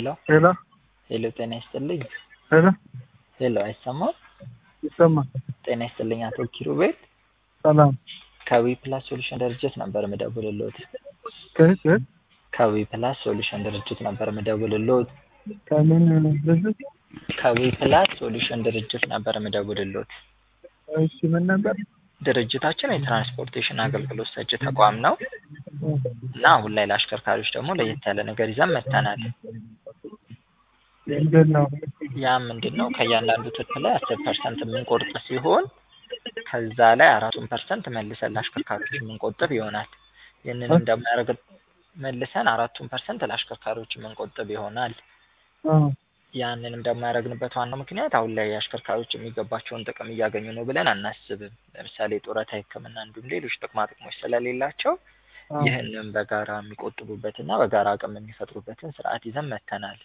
ሄሎ ሄሎ ሄሎ፣ ጤና ይስጥልኝ። ሄሎ ሄሎ፣ አይሰማም? ይሰማል። ጤና ይስጥልኝ አቶ ኪሩቤል ሰላም ከዊ ፕላስ ሶሉሽን ድርጅት ነበር የምደውልልዎት። ከየት ከየት? ከዊ ፕላስ ሶሉሽን ድርጅት ነበር የምደውልልዎት። ከምን ድርጅት? ከዊ ፕላስ ሶሉሽን ድርጅት ነበር የምደውልልዎት። እሺ ምን ነበር? ድርጅታችን የትራንስፖርቴሽን አገልግሎት ሰጪ ተቋም ነው እና አሁን ላይ ለአሽከርካሪዎች ደግሞ ለየት ያለ ነገር ይዘን መጥተናል። ምንድን ነው? ያ ምንድን ነው? ከእያንዳንዱ ትርፍ ላይ አስር ፐርሰንት የምንቆርጥ ሲሆን ከዛ ላይ አራቱን ፐርሰንት መልሰን ለአሽከርካሪዎች የምንቆጥብ ይሆናል። ይህንን እንደማያደርግ መልሰን አራቱን ፐርሰንት ለአሽከርካሪዎች የምንቆጥብ ይሆናል። አዎ ያንንም ደግሞ ያደረግንበት ዋናው ምክንያት አሁን ላይ አሽከርካሪዎች የሚገባቸውን ጥቅም እያገኙ ነው ብለን አናስብም። ለምሳሌ ጡረታ፣ ሕክምና እንዲሁም ሌሎች ጥቅማ ጥቅሞች ስለሌላቸው አዎ። ይህንን በጋራ የሚቆጥቡበትና በጋራ አቅም የሚፈጥሩበትን ስርዓት ይዘን መጥተናል።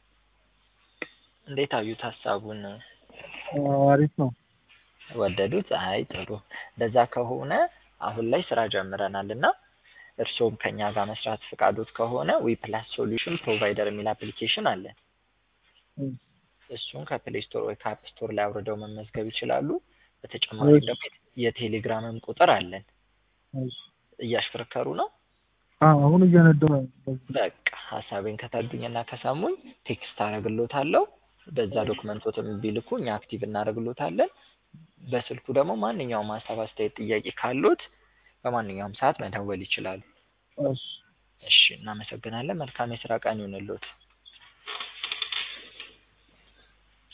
እንዴት አዩት ሀሳቡን? አዎ፣ አሪፍ ነው። ወደዱት? አይ ጥሩ። እንደዛ ከሆነ አሁን ላይ ስራ ጀምረናል እና እርስዎም ከኛ ጋር መስራት ፈቃዶት ከሆነ ዊ ፕላስ ሶሉሽን ፕሮቫይደር የሚል አፕሊኬሽን አለን። እም፣ እሱን ከፕሌይ ስቶር ወይ ከአፕ ስቶር ላይ አውርደው መመዝገብ ይችላሉ። በተጨማሪም እሺ። ደግሞ የቴሌግራምም ቁጥር አለን። እሺ። እያሽከረከሩ ነው? አዎ፣ አሁን እየነዳሁ ነው። በቃ ሀሳቤን ከተረዱኝና ከሰሙኝ ቴክስት አደርግሎታለሁ። በዛ ዶክመንቶትም ቢልኩ እኛ አክቲቭ እናደርግሎታለን። በስልኩ ደግሞ ማንኛውም ሀሳብ፣ አስተያየት፣ ጥያቄ ካሉት በማንኛውም ሰዓት መደወል ይችላሉ። እሺ። እሺ፣ እናመሰግናለን። መልካም የስራ ቀን ይሁንልዎት።